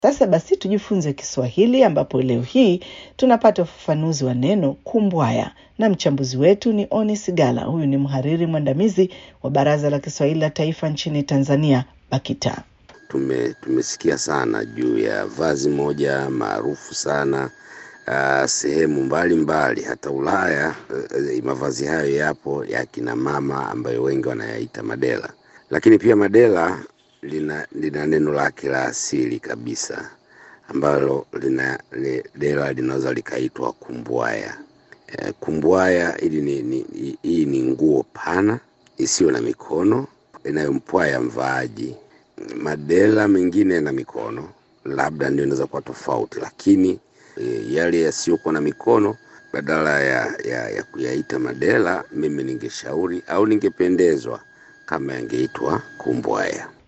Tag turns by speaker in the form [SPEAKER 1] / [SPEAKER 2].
[SPEAKER 1] Sasa basi tujifunze Kiswahili ambapo leo hii tunapata ufafanuzi wa neno kumbwaya na mchambuzi wetu ni Oni Sigala. Huyu ni mhariri mwandamizi wa Baraza la Kiswahili la Taifa nchini Tanzania, BAKITA.
[SPEAKER 2] Tume, tumesikia sana juu ya vazi moja maarufu sana uh, sehemu mbalimbali hata Ulaya. Uh, mavazi hayo yapo ya kina mama ambayo wengi wanayaita madela, lakini pia madela lina, lina neno lake la asili kabisa ambalo lina li, dela linaweza likaitwa kumbwaya. E, kumbwaya hili ni, ni, hii ni nguo pana isiyo na mikono inayompwaya mvaaji. Madela mengine yana mikono, labda ndio inaweza kuwa tofauti, lakini e, yale yasiyokuwa na mikono badala ya, ya, ya kuyaita madela, mimi ningeshauri au ningependezwa kama yangeitwa kumbwaya.